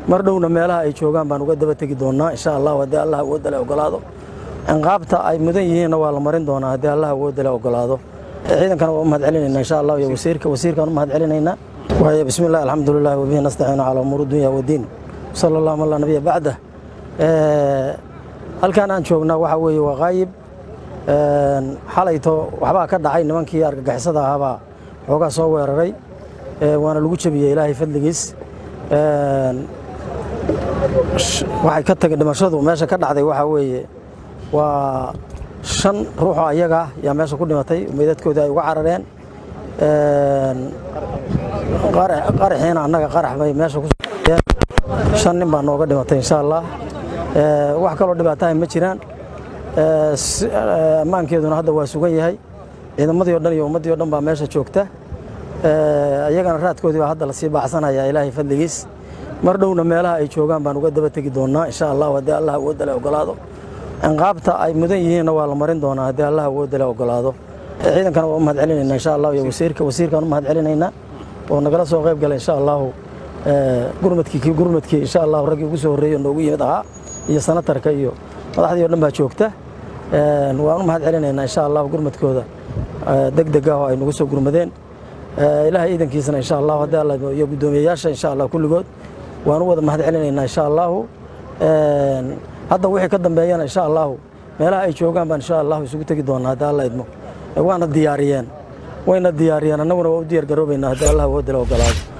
mar dhowna meelaha ay joogaan baan uga daba tegi doonaa insha allah haddii allah awoodale ogolaado ciqaabta ay mudan yihiinna waa la marin doonaa haddii allah awoodale ogolaado ciidankana waa u mahad celinayna insha allah iyo wasiirka wasiirkaan u mahad celinaynaa waaye bismi illah alxamdulilah wabihi nastaciinu calaa umuuri dunya wadiin sala allahu ala nabiya bacda halkan aan joognaa waxaa weeye waa qaayib xalayto waxbaa ka dhacay nimankii argagixisada ahaabaa xoogaa soo weeraray waana lagu jebiyey ilaahay fadligiis waxay ka tagay dhimashadu meesha ka dhacday waxaa weeye waa shan ruuxoo ayaga ah yaa meesha ku dhimatay meydadkoodii ay uga carareen qaraxiina annaga qarax bay meesha ku shan nin baa nooga dhimatay insha allah wax kaloo dhibaatahay ma jiraan ammaankeeduna hadda waa sugan yahay ciidamadii o dhan iyo ummaddii o dhan baa meesha joogta iyagana raadkoodii baa hadda lasii baaxsanaya ilaahay fadligiis mar dhowna meelaha ay joogaan baan uga daba tegi doonaa insha allah haddii allah awoodale ogolaado ciqaabta ay mudan yihiinna waa la marin doonaa haddii allah awoodale ogolaado ciidankana waa u mahad celinaynaa insha allah iyo wasiirka wasiirkaan u mahad celinaynaa oo nagala soo qayb galay insha allahu gurmadkii gurmadkii insha allahu raggii ugu soo horreeyey oo noogu yimid ahaa iyo sanatarka iyo madaxdii o dhan baa joogta waan u mahad celinaynaa insha allah gurmadkooda deg deg ah oo ay nagu soo gurmadeen ilahay ciidankiisana insha allahu haddii alla iyo guddoomiyeyaasha insha allah kulligood waan u wada mahad celinaynaa insha allahu hadda wixii ka dambeeyana insha allahu meelaha ay joogaan baan insha allahu isugu tegi doonaa haddii alla idmo waana diyaariyeen wayna diyaariyeen annaguna waa u diyaar garoobaynaa haddii allah awoodala ogolaado